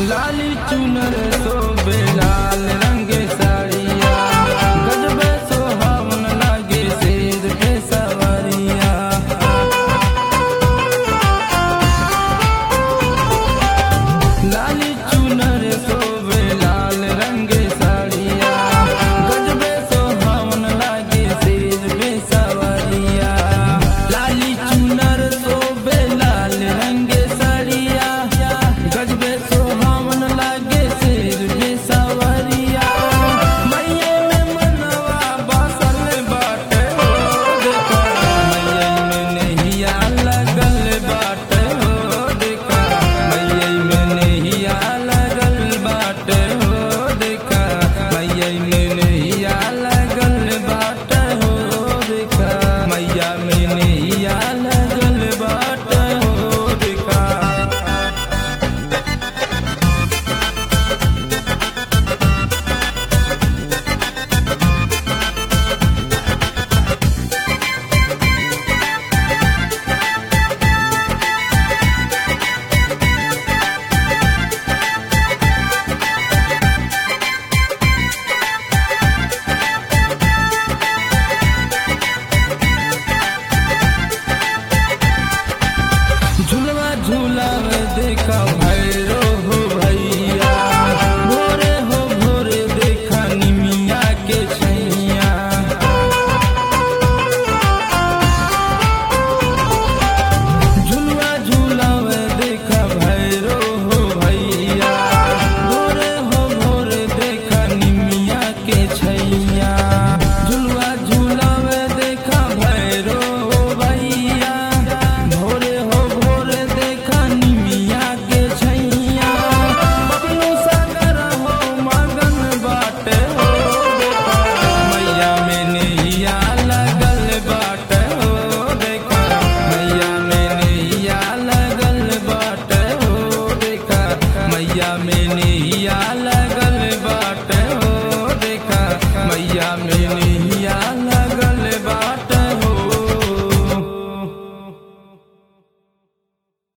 लाली चुनर सोबे लाल रंग साड़िया गजबे सोहावन लागे शेर के सवरिया लाली चुनर सोबे लाल रंग साड़िया गजबे सोहावन लागे शेर पे सवरिया लाली चुनर सोबे लाल रंग साड़िया गजबे सोहावन लागे शेर पे सवरिया मैये में मनवा बासल बाटे हो देखा मैये में नहिया लगल बाटे हो देखा मैये में नहिया लगल बाटे हो देखा मैये में नहिया लगल बाटे हो देखा मैया में नहिया लगल बाटे हो देखा झुलवा झुलावे देखा भैरो हो भैया भोरे हो भोरे देखा निमिया के छैया झुलवा झुलावे देखा भैरो हो भैया भोरे हो भोरे देखा निमिया के छैया झुलवा झुलावे देखा भैरो हो भैया भोरे हो भोरे देखा निमिया के छैया बबलू सागर हो मगन बाटे हो देखा मैया में नैया लगल बाटे हो देखा मैया में नैया लगल बाटे हो देखा मैया में नैया लगल बाटे हो देखा मैया में